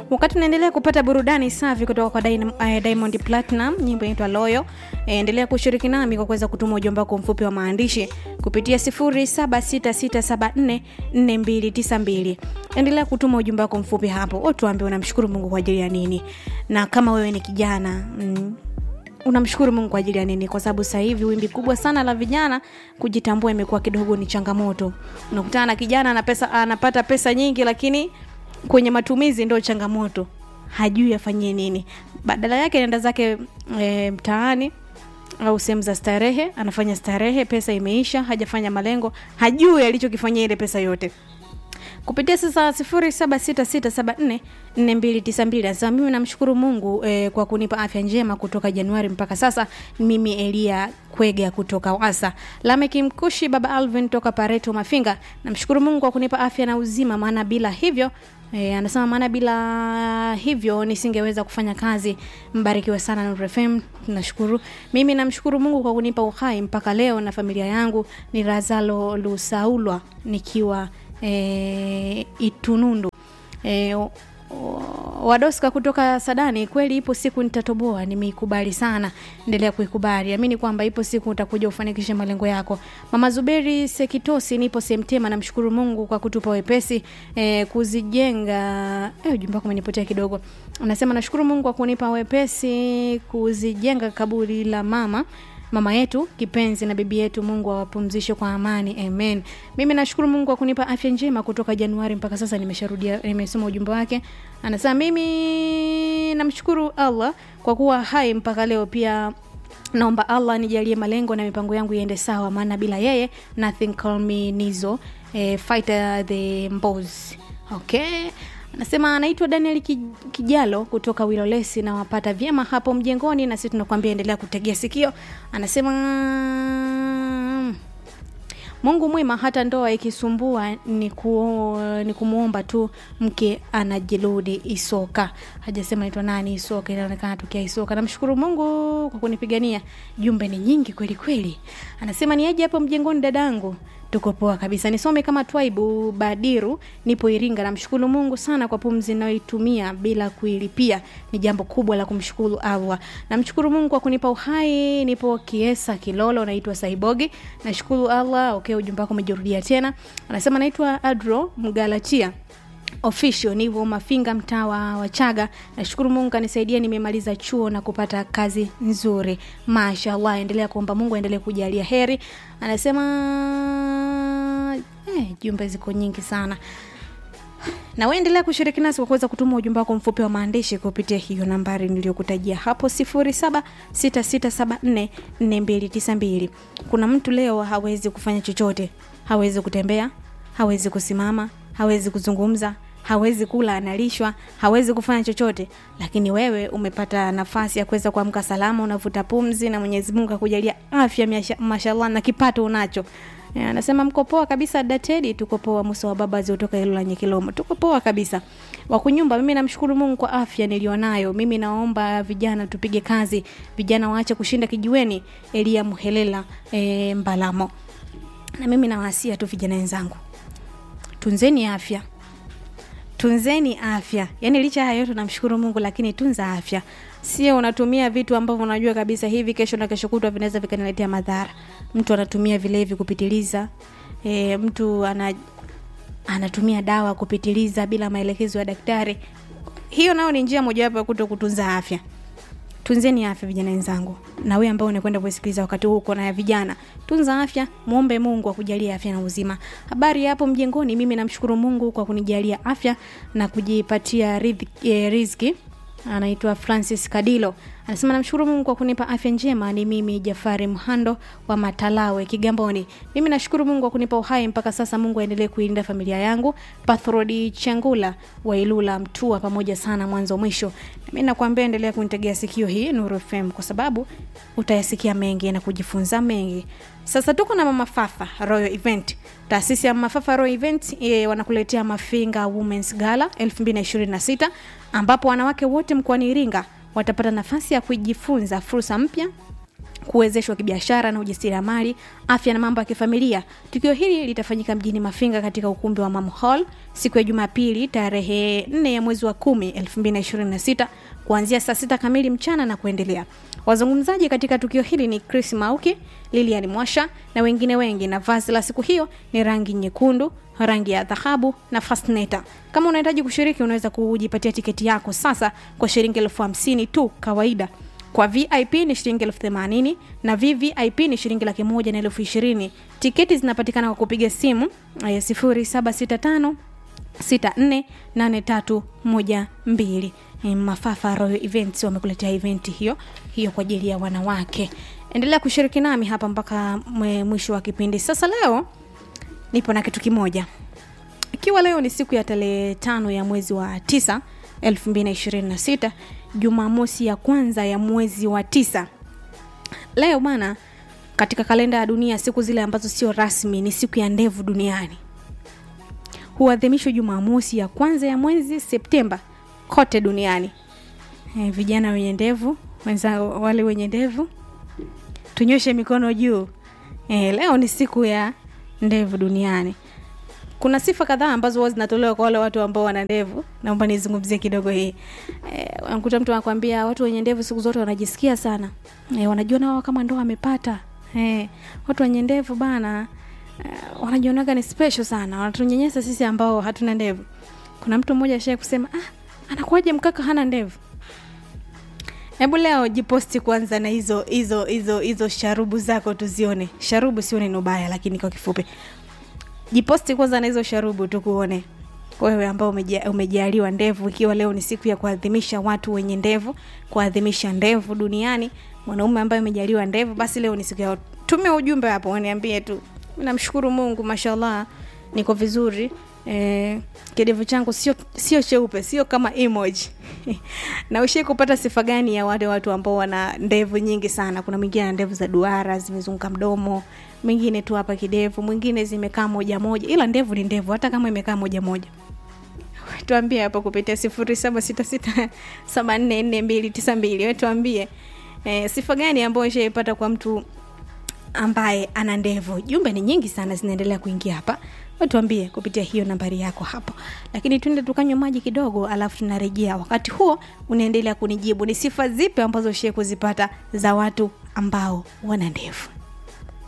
wakati unaendelea kupata burudani safi kutoka kwa Dyn- eh, diamond platinum nyimbo inaitwa loyo eh, endelea kushiriki nami kwa kuweza kutuma ujumbe wako mfupi wa maandishi kupitia 0766744292 endelea kutuma ujumbe wako mfupi hapo utuambie unamshukuru mungu kwa ajili ya nini na kama wewe ni kijana mm, unamshukuru mungu kwa ajili ya nini kwa sababu sasa hivi wimbi kubwa sana la vijana kujitambua imekuwa kidogo ni changamoto unakutana na kijana ana pesa, anapata pesa nyingi lakini kwenye matumizi ndo changamoto hajui afanyie nini badala yake anaenda zake e, mtaani au sehemu za starehe anafanya starehe pesa imeisha hajafanya malengo hajui alichokifanyia ile pesa yote kupitia sasa 0766744292 nasema mimi namshukuru mungu eh, kwa kunipa afya njema kutoka januari mpaka sasa mimi elia kwega kutoka wasa lameki mkushi baba alvin toka pareto mafinga namshukuru mungu kwa kunipa afya na uzima maana bila hivyo E, anasema maana bila hivyo nisingeweza kufanya kazi mbarikiwe sana Nuru FM nashukuru mimi namshukuru mungu kwa kunipa uhai mpaka leo na familia yangu ni razalo lusaulwa nikiwa e, itunundu e, o- o- wadoska kutoka sadani kweli ipo siku nitatoboa nimeikubali sana endelea kuikubali amini kwamba ipo siku utakuja ufanikishe malengo yako mama zuberi sekitosi nipo semtema namshukuru mungu kwa kutupa wepesi e, kuzijenga e, ujumbe wako umenipotea kidogo anasema nashukuru mungu kwa kunipa wepesi kuzijenga kaburi la mama mama yetu kipenzi na bibi yetu mungu awapumzishe kwa amani amen mimi nashukuru mungu kwa kunipa afya njema kutoka januari mpaka sasa nimesharudia nimesoma ujumbe wake anasema mimi namshukuru allah kwa kuwa hai mpaka leo pia naomba allah nijalie malengo na mipango yangu iende sawa maana bila yeye nothing call me nizo eh, fighter the mbos okay anasema anaitwa daniel Ki- kijalo kutoka wilolesi na wapata vyema hapo mjengoni na sisi tunakuambia endelea kutegea sikio anasema mungu mwema hata ndoa ikisumbua ni, ku, ni kumwomba tu mke anajirudi isoka hajasema naitwa nani isoka inaonekana tokea isoka namshukuru mungu kwa kunipigania jumbe ni nyingi kweli kweli anasema niaje hapo mjengoni dadangu tuko poa kabisa nisome kama twaibu badiru nipo iringa namshukuru mungu sana kwa pumzi inayoitumia bila kuilipia ni jambo kubwa la kumshukuru allah namshukuru mungu kwa kunipa uhai nipo kiesa kilolo naitwa saibogi nashukuru allah okay ujumbe wako umejirudia tena anasema naitwa adro mgalatia official nivo mafinga mtaa wa wachaga nashukuru mungu kanisaidia nimemaliza chuo na kupata kazi nzuri mashallah endelea kuomba mungu aendelee kujalia heri anasema eh, jumbe ziko nyingi sana na uendelea kushiriki nasi kwa kuweza kutuma ujumbe wako mfupi wa maandishi kupitia hiyo nambari niliyokutajia hapo 0766744292 kuna mtu leo hawezi kufanya chochote hawezi kutembea hawezi kusimama hawezi kuzungumza hawezi kula analishwa hawezi kufanya chochote lakini wewe umepata nafasi ya kuweza kuamka salama unavuta pumzi na mwenyezi mungu akujalia afya miasha- mashallah na kipato unacho Eh, anasema mko poa kabisa datedi tuko poa musa wa baba ziotoka ilo la nyekilomo tuko poa kabisa wakunyumba mimi namshukuru mungu kwa afya nilionayo mimi naomba vijana tupige kazi vijana waache kushinda kijiweni elia muhelela e, mbalamo na mimi nawasia tu vijana wenzangu tunzeni afya tunzeni afya yaani licha ya yote namshukuru mungu lakini tunza afya sio unatumia vitu ambavyo unajua kabisa hivi kesho na kesho kutwa vinaweza vikaniletea madhara mtu anatumia vilevi kupitiliza e, mtu ana anatumia dawa kupitiliza bila maelekezo ya daktari hiyo nayo ni njia mojawapo ya kuto kutunza afya tunzeni afya vijana wenzangu na wewe ambao unakwenda kusikiliza wakati huu uko na ya vijana tunza afya muombe mungu akujalia afya na uzima habari ya hapo mjengoni mimi namshukuru mungu kwa kunijalia afya na kujipatia riziki, eh, riziki anaitwa francis kadilo anasema namshukuru mungu kwa kunipa afya njema ni mimi jafari mhando wa matalawe kigamboni mimi nashukuru mungu kwa kunipa uhai mpaka sasa mungu aendelee kuilinda familia yangu pathrodi changula wa ilula mtua pamoja sana mwanzo mwisho mi nakuambia endelea kunitegea sikio hii nuru fm kwa sababu utayasikia mengi na kujifunza mengi sasa tuko na mama fafa royal event taasisi ya mafafa royal event e, wanakuletea mafinga womens gala 2026 ambapo wanawake wote mkoani iringa watapata nafasi ya kujifunza fursa mpya kuwezeshwa kibiashara na ujasiriamali afya na mambo ya kifamilia tukio hili litafanyika mjini mafinga katika ukumbi wa mam hall siku ya jumapili tarehe 4 ya mwezi wa 10 2026 kuanzia saa sita kamili mchana na kuendelea wazungumzaji katika tukio hili ni chris mauki lilian mwasha na wengine wengi na vazi la siku hiyo ni rangi nyekundu rangi ya dhahabu na fasneta kama unahitaji kushiriki unaweza kujipatia tiketi yako sasa kwa shilingi elfu hamsini tu kawaida kwa vip ni shilingi elfu themanini na vvip ni shilingi laki moja na elfu ishirini tiketi zinapatikana kwa kupiga simu eh, 0765 648312 Eh, mafafa royal events wamekuletea eventi hiyo hiyo kwa ajili ya wanawake endelea kushiriki nami hapa mpaka mwe- mwisho wa kipindi sasa leo nipo na kitu kimoja ikiwa leo ni siku ya tarehe tano ya mwezi wa tisa 226 jumamosi ya kwanza ya mwezi wa tisa leo bana katika kalenda ya dunia siku zile ambazo sio rasmi ni siku ya ndevu duniani huadhimishwa jumamosi ya kwanza ya mwezi septemba kote duniani e, vijana wenye ndevu wenzao wale wenye ndevu tunyoshe mikono juu e, leo ni siku ya ndevu duniani kuna sifa kadhaa ambazo huwa zinatolewa kwa wale watu ambao wana ndevu naomba nizungumzie kidogo hii e, unakuta mtu anakwambia watu wenye ndevu siku zote wanajisikia sana e, wanajiona wao kama ndo wamepata e, watu wenye ndevu bana e, wanajionaga ni special sana wanatunyanyasa sisi ambao hatuna ndevu kuna mtu mmoja ashai kusema ah, anakuwaje mkaka hana ndevu hebu leo jiposti kwanza na hizo hizo hizo hizo sharubu zako tuzione sharubu sio neno baya lakini kwa kifupi jiposti kwanza na hizo sharubu tukuone wewe ambao umeja- umejaliwa ndevu ikiwa leo ni siku ya kuadhimisha watu wenye ndevu kuadhimisha ndevu duniani mwanaume ambaye umejaliwa ndevu basi leo ni siku ya tume ujumbe hapo waniambie tu namshukuru mungu mashallah niko vizuri eh, kidevu changu sio sio cheupe sio kama emoji na ushai kupata sifa gani ya wale watu ambao wana ndevu nyingi sana kuna mwingine ana ndevu za duara zimezunguka mdomo mwingine tu hapa kidevu mwingine zimekaa moja moja ila ndevu ni ndevu hata kama imekaa moja moja tuambie hapo kupitia sifuri saba sita sita saba nne nne mbili tisa mbili we tuambie e, sifa gani ambayo ishaipata kwa mtu ambaye ana ndevu jumbe ni nyingi sana zinaendelea kuingia hapa watuambie kupitia hiyo nambari yako hapo lakini tuende tukanywa maji kidogo alafu tunarejea wakati huo unaendelea kunijibu ni sifa zipi ambazo ushie kuzipata za watu ambao wana ndevu